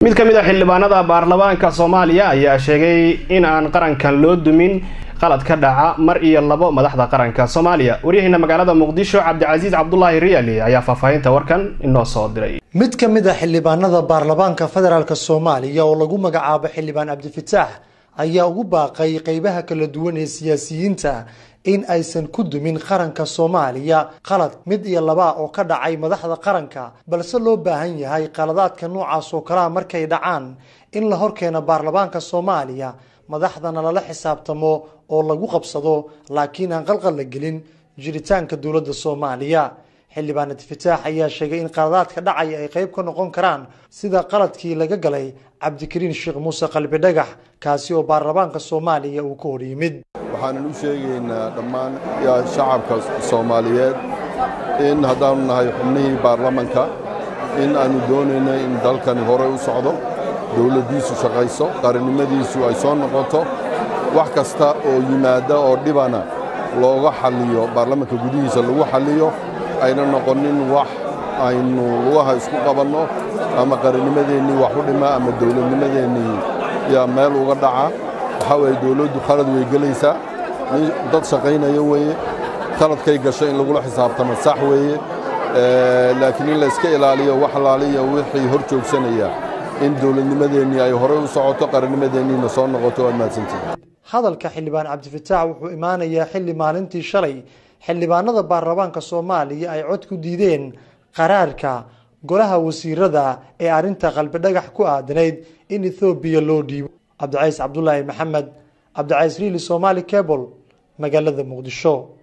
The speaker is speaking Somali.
mid ka mid a xildhibaanada baarlamaanka soomaaliya ayaa sheegay in aan qarankan loo dumin qalad ka dhaca mar iyo labo madaxda qaranka soomaaliya waryaheena magaalada muqdisho cabdicasiis cabdulaahi riyaali ayaa faahfaahinta warkan inoo soo diray mid ka mid a xildhibaanada baarlamaanka federaalk soomaaliya oo lagu magacaabo xildhibaan cabdifataax ayaa ugu baaqay qeybaha kala duwan ee siyaasiyiinta in aysan ku dumin qaranka soomaaliya qalad mid iyo laba oo ka dhacay madaxda qaranka balse loo baahan yahay qaladaadka noocaas oo kalea markay dhacaan in la horkeeno baarlamaanka soomaaliya madaxdana lala xisaabtamo oo lagu qabsado laakiin aan qalqal la gelin jiritaanka dowladda soomaaliya xildhibaan adfataax ayaa sheegay in qaladaadka dhacaya ay qeyb ka noqon karaan sida qaladkii laga galay cabdikariin sheekh muuse qalbi dhagax kaasi oo baarlamaanka soomaaliya uu ka hor yimid waxaanan u sheegaynaa dhammaan shacabka soomaaliyeed in haddaanu nahay xubnihii baarlamanka in aannu doonayno in dalkani horey u socdo dowladdiisu shaqayso qarannimadiisu ay soo noqoto wax kasta oo yimaadda oo dhibana looga xalliyo baarlamanka gudihiisa lagu xalliyo ayna noqonin wax aynu lugaha isku qabanno ama qarannimadeennii wax u dhima ama dowladnimadeennii yaa meel uga dhaca waxaa weeye dowladdu khalad way gelaysaa dad shaqaynaya weeye khaladkay gasho in lagula xisaabtamo sax weeye laakiin in layska ilaaliyo wax alaaliya wixii hor joogsanaya in dowladnimadeennii ay horey u socoto qarannimadeenniina soo noqoto waad mahadsantihin hadalka xildhibaan cabdifataax wuxuu imaanayaa xilli maalintii shalay xildhibaanada baarlamaanka soomaaliya ay cod ku diideen qaraarka golaha wasiirada ee arrinta qalbidhagax ku aadanayd in ethoobiya loo dhiibo cabdicays cabdulaahi maxamed cabdicays riili somaali cable magaalada muqdisho